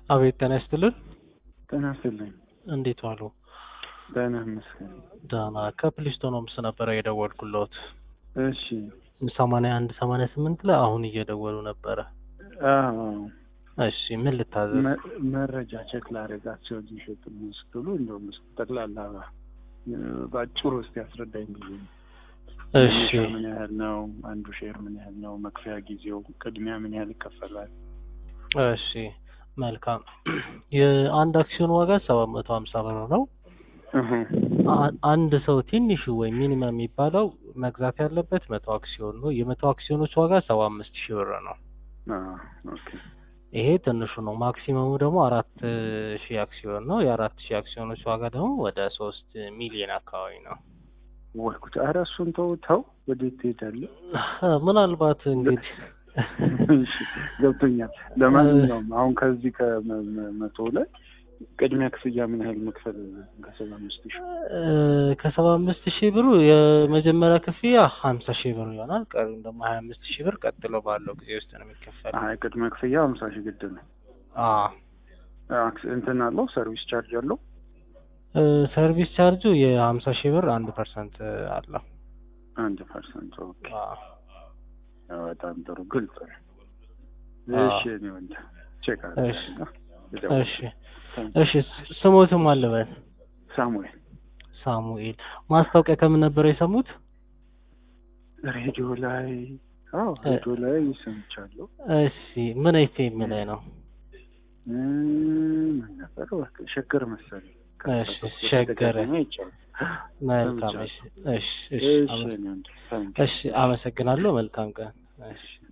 አቤት ጤና ይስጥልን። ጤና ይስጥልኝ። እንዴት ዋሉ? ደህና ይመስገን። ደህና ከፕሊስቶን ሆምስ ነበረ የደወልኩለት እሺ። ሰማንያ አንድ ሰማንያ ስምንት ላይ አሁን እየደወሉ ነበረ። አዎ እሺ ምን ልታዘዝ? መ- መረጃ ቼክ ላደርጋቸው ሊሸጡ ስትሉ እንደውም እስኪ ጠቅላላ እ፣ በአጭሩ ውስጥ ያስረዳኝ ጊዜ እሺ ምን ያህል ነው? አንዱ ሼር ምን ያህል ነው? መክፈያ ጊዜው፣ ቅድሚያ ምን ያህል ይከፈላል? እሺ መልካም። የአንድ አክሲዮን ዋጋ ሰባት መቶ ሀምሳ ብር ነው። እህ፣ አ- አንድ ሰው ትንሹ ወይም ሚኒመም የሚባለው መግዛት ያለበት መቶ አክሲዮን ነው። የመቶ አክሲዮኖች ዋጋ ሰባ አምስት ሺህ ብር ነው። አዎ፣ ኦኬ። ይሄ ትንሹ ነው። ማክሲመሙ ደግሞ አራት ሺህ አክሲዮን ነው። የአራት ሺህ አክሲዮኖች ዋጋ ደግሞ ወደ ሶስት ሚሊዮን አካባቢ ነው። ወይ ጉድ! ኧረ እሱን ተው ተው፣ ወዴት ትሄዳለህ? ምናልባት እንግዲህ እሺ፣ ገብቶኛል። ለማንኛውም አሁን ከዚህ ከመቶ ላይ ቅድሚያ ክፍያ ምን ያህል መክፈል ከሰባ አምስት ሺህ እ፣ ከሰባ አምስት ሺህ ብሩ የመጀመሪያ ክፍያ ሀምሳ ሺህ ብር ይሆናል። ቀሪም ደግሞ ሀያ አምስት ሺህ ብር ቀጥሎ ባለው ጊዜ ውስጥ ነው የሚከፈል። አይ ቅድመ ክፍያ ሀምሳ ሺህ ግድ ነው። አ አክስ- እንትን አለው ሰርቪስ ቻርጅ አለው። እ፣ ሰርቪስ ቻርጁ የሀምሳ ሺህ ብር አንድ ፐርሰንት አለው። አንድ ፐርሰንት ኦኬ። አ በጣም ጥሩ ግልጽ ነው። አዎ። እሺ እኔ ወንድ ቼክ እሺ እሺ እሺ ስሞትም አለበት ሳሙኤል ሳሙኤል ማስታወቂያ ከምን ነበር የሰሙት? ሬዲዮ ላይ አዎ ሬዲዮ ላይ ሰምቻለሁ። እሺ ምን ኤፍኤም ላይ ነው? እም፣ ምን ነበር በቃ ሸገር መሰለኝ። እሺ ሸገር በተደጋጋሚ አይቻልም። መልካም እሺ እሺ እሺ እሺ አመ- እኔ ወንድ ታንክ እሺ አመሰግናለሁ መልካም ቀን እሺ